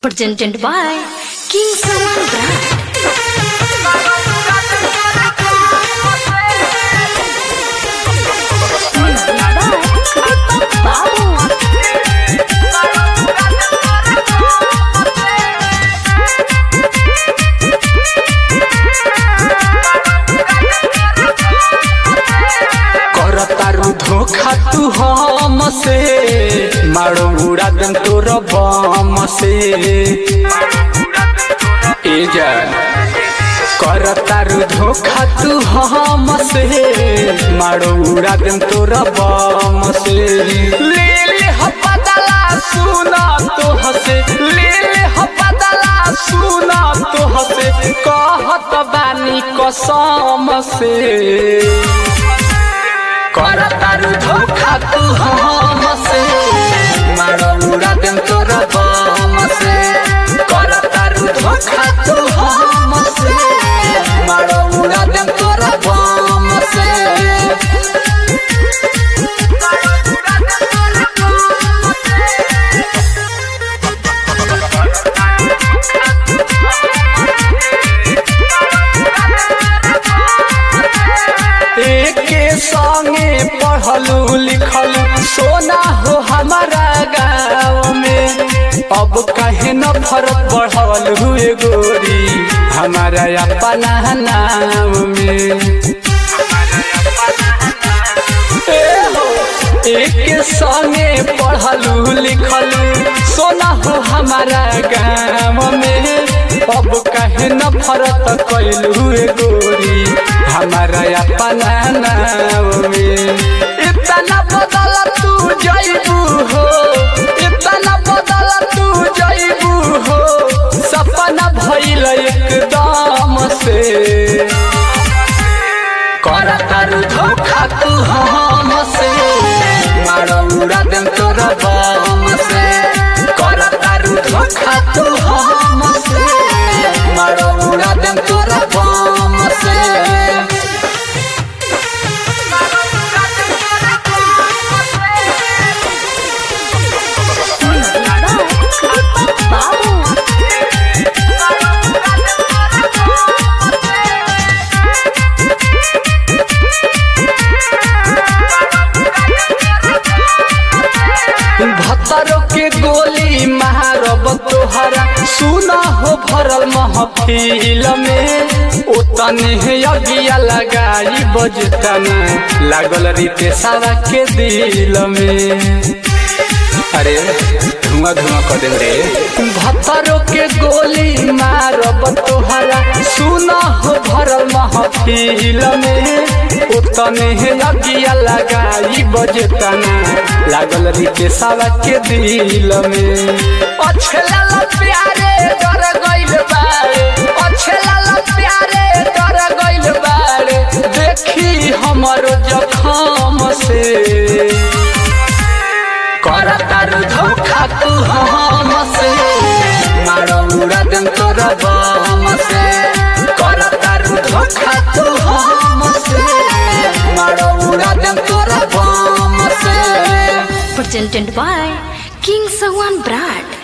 Presented by King Salman Brand. Music by Deepak Babu. करतारू धोखा तू हम से मारो उड़ा दम तोर बम से ए जा करतारू धोखा तू हम से मारो उड़ा दम तोर बम से ले ले ह बदला सुना तो हसे ले ले ह बदला सुना तो हसे कहत बानी कसम से करतारू धोखा तू हमसे मारो उड़ा देम तोर बम से करतारू धोखा तू हमसे मारो उड़ा देम तोर बम से एके संगे पढ़लू लिखलू सोना हो हमारा गाँव में अब कहे न फर्क बढ़ल हुए गोरी हमारा अपना नाम में ए हो, एके संगे पढ़लू लिखलू सोना हो हमारा गाँव में अब कहे न फरक कैलू गोरी हमारा अपना नाम में इतना बदल तू जैबू हो इतना बदल तू जैबू हो सपना भइल एकदम से करतारू धोखा तू हमसे मारो उड़ा देम तोर बम से करतारू धोखा तू हमसे मारो उड़ा देम तोर बम से Music by Deepak Babu. भतरो के गोली मारब तोहरा सुना हो भरल महफिल में ओतने अगिया लगाई बजतना लागल रीते सारा के दिल में अरे धुआं धुआं कर दे रे भतरो के गोली मारब तोहरा सुना हो भरल महफिल में उतने अगिया लगाई बजतना लागल रीते सावा के दिल में अच्छे लाला प्यारे डर गइल बारे अच्छे लाला प्यारे डर गइल बारे देखी हमरो जखम से करतारू धोखा तू हमसे मारो उड़ा देम तोर बम से करतारू धोखा तू हमसे मारो उड़ा देम तोर बम से Presented by King Salman Brand.